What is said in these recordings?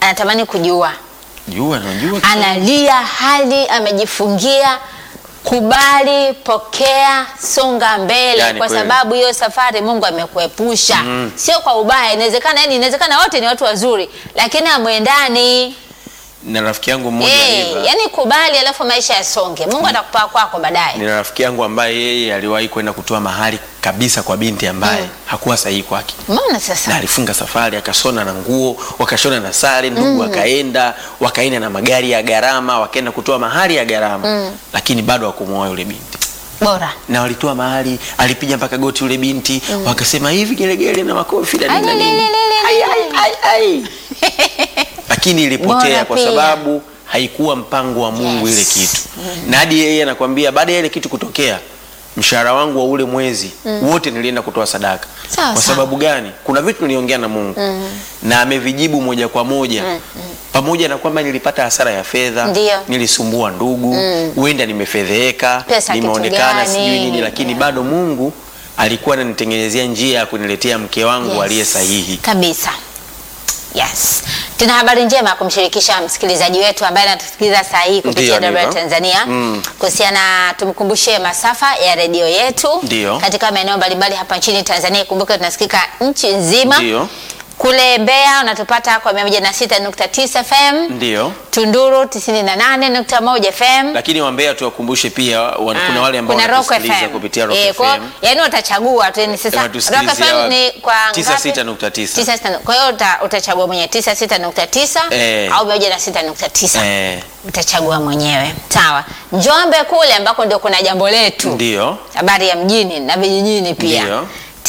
anatamani kujiua, Jua najua. analia hali amejifungia. Kubali, pokea, songa mbele, Yani kwa kweli. sababu hiyo safari Mungu amekuepusha, sio kwa ubaya. Inawezekana yani, inawezekana wote ni watu wazuri, lakini amwendani Na rafiki yangu mmoja Eh, Eva, yani kubali, alafu maisha yasonge. Mungu atakupa kwako baadaye. nina rafiki yangu ambaye yeye aliwahi kwenda kutoa mahali kabisa kwa binti ambaye Mm. hakuwa sahihi kwake. Umeona na sasa? alifunga safari akashona na nguo wakashona na sare ndugu wakaenda wakaenda na magari ya gharama wakaenda kutoa mahali ya gharama lakini bado hakumwoa yule binti Bora. na walitoa mahali alipiga mpaka goti yule binti wakasema hivi gelegele na makofi na nini na Ai, nini. li, li, li, li, Ai, li. ai, ai, ai. lakini ilipotea Bora kwa pia. sababu haikuwa mpango wa Mungu Yes. ile kitu na hadi yeye anakwambia baada ya ile kitu kutokea mshahara wangu wa ule mwezi wote nilienda kutoa sadaka Sawa, kwa sawa. sababu gani kuna vitu niliongea na Mungu na amevijibu moja kwa moja pamoja na kwamba nilipata hasara ya fedha Ndio. nilisumbua ndugu huenda nimefedheheka Pesa kitu nimeonekana gani? sijui nini lakini Yeah. bado Mungu alikuwa ananitengenezea njia ya kuniletea mke wangu Yes. aliye sahihi Kabisa. Yes. Tuna habari njema ya kumshirikisha msikilizaji wetu ambaye anatusikiliza saa hii kupitia Ndio, Dora ndivyo. Tanzania Mm. kuhusiana, tumkumbushe masafa ya redio yetu Ndio. katika maeneo mbalimbali hapa nchini Tanzania. Ikumbuke tunasikika nchi nzima. Ndio. Kule Mbeya unatupata kwa 106.9 FM, ndio Tunduru 98.1 FM. lakini wambea tuwakumbushe pia wa, kuna wale ambao kuna Rock wanatusikiliza FM. kupitia Rock Eh, kwa- FM yani utachagua tu ni sasa Wanatusikilizia Rock FM ni kwa ngapi? 96.9. 96. Kwa hiyo uta, utachagua mwenyewe 96.9 Eh. au 106.9 eh, utachagua mwenyewe. Sawa. Njombe kule ambako ndio kuna jambo letu. ndio Habari ya mjini na vijijini pia. Ndio.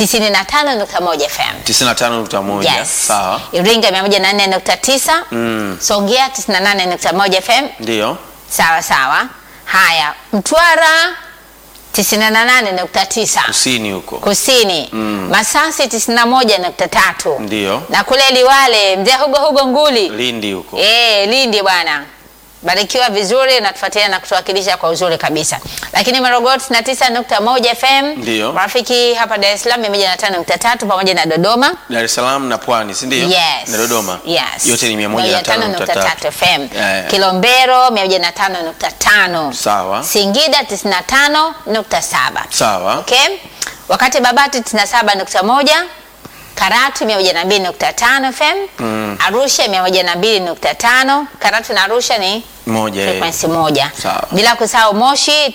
95.1 FM. 95.1 Yes. sawa Iringa 104.9. Mm. Songea 98.1 FM. ndio Sawa sawa. Haya, Mtwara 98.9 kusini huko kusini Mm. Masasi 91.3 ndio na kule Liwale mzee Hugo Hugo Nguli Lindi huko eh, Lindi bwana, barikiwa vizuri na tufuatilia na kutuwakilisha kwa uzuri kabisa. Lakini Morogoro 99.1 FM Ndio. marafiki hapa Dar es Salaam 105.3 pamoja na Dodoma Dar es Salaam na Pwani si ndio Yes. na Dodoma Yes. yote ni 105.3 FM. Yeah. Kilombero 105.5. Sawa. Singida 95.7. sawa Okay? Wakati Babati 97.1, Karatu 102.5 FM, Mm. Arusha 102.5. Karatu na Arusha ni moja eh. frequency moja. Sawa. Bila kusahau Moshi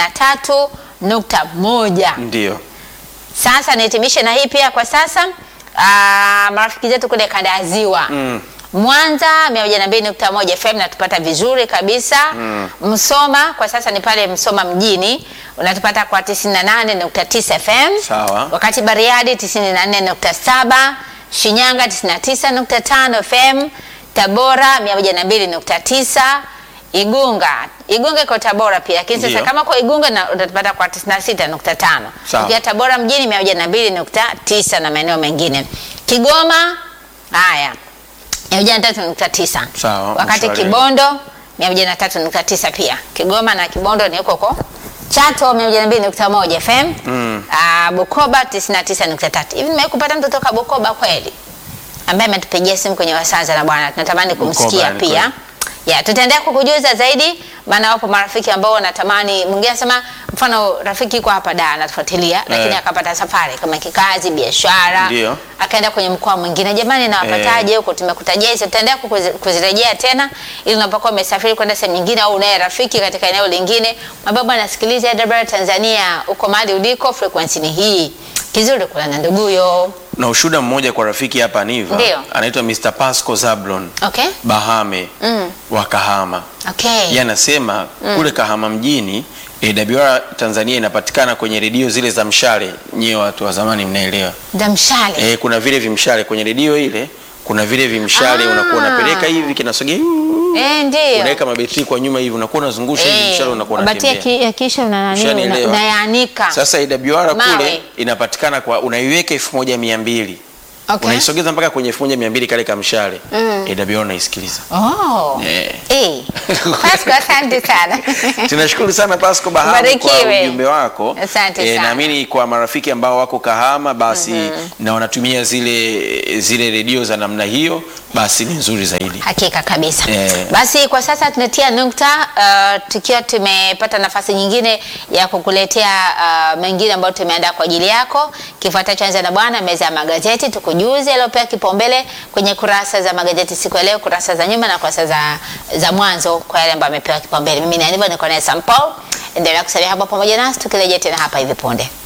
93.1. ndio Sasa nihitimishe na hii pia kwa sasa. Aa, marafiki zetu kule kanda ya Ziwa Mm. Mwanza 102.1 FM natupata vizuri kabisa. Msoma kwa sasa ni pale Msoma mjini unatupata kwa 98.9 FM. Sawa. Wakati Bariadi 94.7, Shinyanga 99.5 FM, Tabora 102.9, Igunga Igunga iko Tabora pia, lakini sasa Ndio. kama kwa Igunga na utatupata kwa 96.5. Sawa. Ukiwa Tabora mjini 102.9 na maeneo mengine. Kigoma haya 103.9. Sawa, Wakati mshwari. Kibondo 103.9 pia. Kigoma na Kibondo ni huko huko. Chato 102.1 FM. Mm. Ah, Bukoba 99.3. Hivi nimewahi kupata mtu toka Bukoba kweli? Ambaye ametupigia simu kwenye wasaza na bwana. Tunatamani kumsikia Bukoba, ni pia. kweli. Ya, tutaendelea kukujuza zaidi maana wapo marafiki ambao wanatamani mwingine anasema mfano rafiki yuko hapa da anatufuatilia lakini Eh. akapata safari kama kikazi biashara Ndio. akaenda kwenye mkoa mwingine jamani nawapataje huko tumekutajia hizo tutaendelea kukuzi- kuzirejea tena ili unapokuwa umesafiri kwenda sehemu nyingine au unaye rafiki katika eneo lingine mwambie bwana sikiliza AWR Tanzania uko mahali uliko frequency ni hii kizuri kula na nduguyo na ushuda mmoja kwa rafiki hapa Niva Ndio. anaitwa Mr. Pasco Zablon okay Bahame Mm. wa Kahama okay yeye anasema kule Kahama mjini AWR Tanzania inapatikana kwenye redio zile za mshale, nyewe watu wa zamani mnaelewa. damshale Eh, kuna vile vimshale kwenye redio ile, kuna vile vimshale Ah. unakuwa unapeleka hivi kinasogea, eh ndio unaweka mabetri kwa nyuma hivi, unakuwa unazungusha hivi mshale unakuwa Mabati ya unatembea. ki- ya kisha una nani una- Ushanielewa? unayaanika Sasa AWR Mawe. kule inapatikana kwa unaiweka elfu moja mia mbili Okay. unaisogeza mpaka kwenye elfu moja mia mbili kale kamshale AWR unaisikiliza Oh. Eh. Eh. Pasco, asante sana. tunashukuru sana Pasco Bahama kwa Ubarikiwe. ujumbe wako Asante Eh, sana. naamini kwa marafiki ambao wako Kahama basi na wanatumia zile zile redio za namna hiyo basi ni nzuri zaidi Hakika kabisa. Eh. Basi kwa sasa tunatia nukta uh, tukiwa tumepata nafasi nyingine ya kukuletea uh, mengine ambayo tumeandaa kwa ajili yako. Kifuatacho anza na bwana meza ya magazeti, tukujuze yaliyopewa kipaumbele kwenye kurasa za magazeti siku ya leo, kurasa za nyuma na kurasa za, za mwanzo kwa yale ambayo amepewa kipaumbele. Mimi ni Aniva, niko naye Sam Paul. Endelea kusalia hapa pamoja nasi tukirejea tena hapa hivi punde.